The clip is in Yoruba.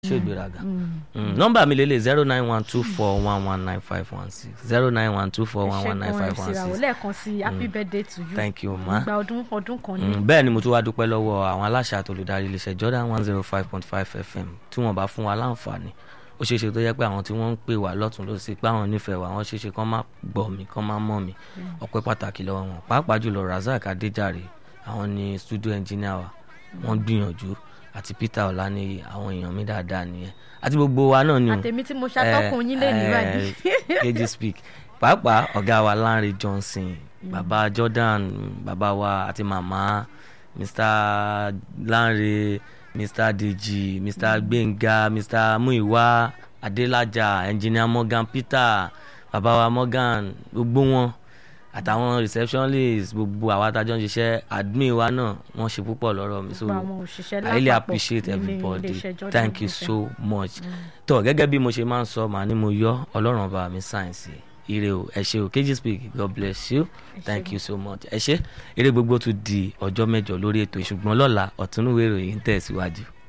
ṣé ìgbéraga Mm, nọ́mbà mi lélẹ̀ zero nine one two four one one nine five one six zero nine one two four one one nine five one ìṣègùn six lẹ́ẹ̀kan sí happy birthday to you thank you ma. ìgbà ọdún ọdún kan ní. Mm, bẹ́ẹ̀ ni mo tún wá dúpẹ́ lọ́wọ́ àwọn aláṣẹ àtolùdarí iléeṣẹ́ Jordan one zero five point five FM tí wọ́n bá fún wa láǹfààní ó ṣeé ṣe tó yẹ pé àwọn tí wọ́n ń pè wá lọ́tún ló sì pé àwọn nífẹ̀ẹ́ wa wọ́n ṣeé ṣe kán má gbọ́ mi kán má mọ̀ mi ọpẹ́ pàtàkì lọ́wọ́ wọn pàápàá jùlọ Razak Adéjàre àwọn ni studio engineer wa wọ́n gbìyànjú àti Peter Ọláníyì àwọn èèyàn mi dáadáa nìyẹn àti gbogbo wa náà ni o àtẹ̀mí tí mo ṣàtọ́kùn yín lè ní báyìí. kejì speak pàápàá ọ̀gá wa Lanre Johnson bàbá Jordan bàbá wa àti màmá Mr Lanre Mr Deji Mr Gbénga Mr Muiwa Adélájà engineer Morgan Peter bàbá wa Morgan gbogbo wọn àtàwọn receptionist gbogbo àwa tájọ ń ṣiṣẹ́ admin wa náà wọ́n ṣe púpọ̀ lọ́rọ̀ mi so Gbogbo àwọn òṣìṣẹ́ I really lápapọ̀ appreciate nílé everybody iléeṣẹ́ Jordan thank you FM. so much tó gẹ́gẹ́ bí mo ṣe máa ń sọ màá ní mo yọ ọlọ́run ọba mi sáyẹ̀nsì ire o ẹ ṣé o kejì speak god bless you thank you so much ẹ ṣé eré gbogbo tún di ọjọ́ mẹ́jọ lórí ètò ìṣùgbọ́n lọ́la ọ̀túnúwé ìròyìn ń tẹ̀síwájú.